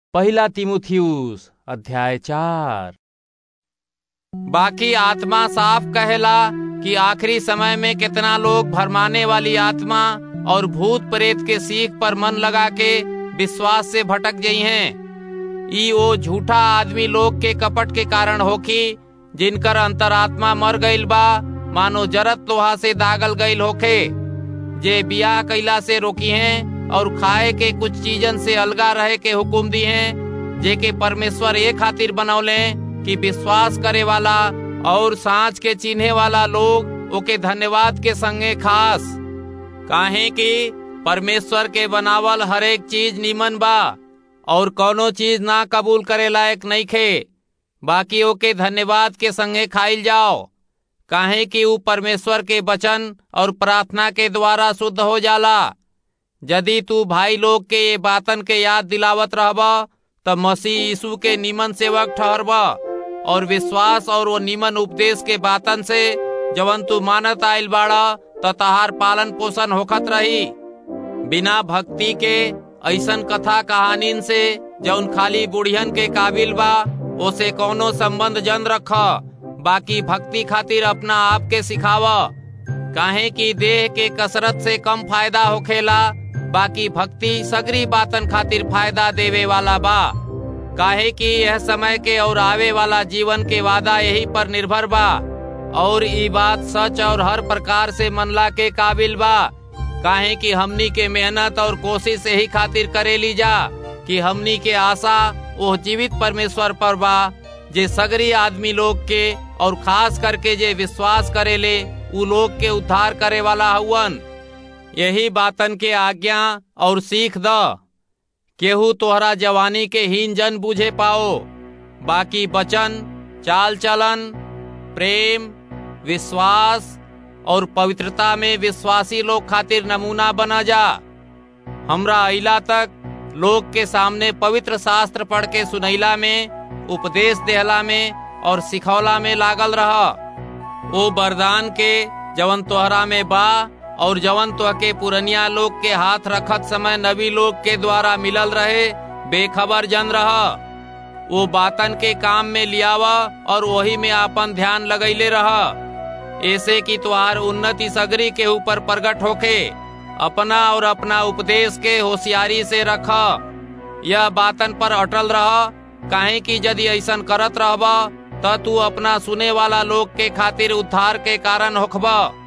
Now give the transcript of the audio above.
पहला तिमुथियुस अध्याय चार बाकी आत्मा साफ कहेला कि आखिरी समय में कितना लोग भरमाने वाली आत्मा और भूत प्रेत के सीख पर मन लगा के विश्वास से भटक गई हैं ई ओ झूठा आदमी लोग के कपट के कारण होखी जिनकर अंतरात्मा मर गईल बा मानो जरत लोहा से दागल गईल होखे जे बियाह कैला से रोकी हैं और खाए के कुछ चीजन से अलगा रहे के हुकुम दी हैं जे के परमेश्वर ये खातिर बनौले कि विश्वास करे वाला और सांच के चिन्हे वाला लोग ओके धन्यवाद के संगे खास काहे कि परमेश्वर के बनावल हर एक चीज निमन बा और कोनो चीज ना कबूल करे लायक नहीं खे बाकी ओके धन्यवाद के संगे खाइल जाओ काहे कि ऊ परमेश्वर के वचन और प्रार्थना के द्वारा शुद्ध हो जाला यदि तू भाई लोग के ये बातन के याद दिलावत रहब त मसीह यीशु के निमन सेवक ठहरब और विश्वास और वो निमन उपदेश के बातन से जवन तू मानत आइल बाड़ा त तहार पालन पोषण होखत रही बिना भक्ति के ऐसन कथा कहानीन से जौन खाली बुढ़ियन के काबिल बा ओसे कौनो संबंध जन रख बाकी भक्ति खातिर अपना आप के सिखाव काहे कि देह के कसरत से कम फायदा होखेला बाकी भक्ति सगरी बातन खातिर फायदा देवे वाला बा काहे कि यह समय के और आवे वाला जीवन के वादा यही पर निर्भर बा और ई बात सच और हर प्रकार से मनला के काबिल बा काहे कि हमनी के मेहनत और कोशिश यही खातिर करे ली जा कि हमनी के आशा वो जीवित परमेश्वर पर बा जे सगरी आदमी लोग के और खास करके जे विश्वास करेले उ लोग के उद्धार करे वाला हुवन यही बातन के आज्ञा और सीख द केहू तोहरा जवानी के हीन जन बुझे पाओ बाकी वचन चाल चलन प्रेम विश्वास और पवित्रता में विश्वासी लोग खातिर नमूना बना जा हमरा अइला तक लोग के सामने पवित्र शास्त्र पढ़ के सुनैला में उपदेश देहला में और सिखौला में लागल रह ओ वरदान के जवन तोहरा में बा और जवन तो के पुरनिया लोग के हाथ रखत समय नबी लोग के द्वारा मिलल रहे बेखबर जन रह वो बातन के काम में लियावा और वही में आपन ध्यान लगैले रह ऐसे कि तुहार उन्नति सगरी के ऊपर प्रकट होके अपना और अपना उपदेश के होशियारी से रख यह बातन पर अटल रह काहे कि यदि ऐसन करत रहब त तू अपना सुने वाला लोग के खातिर उद्धार के कारण होखबा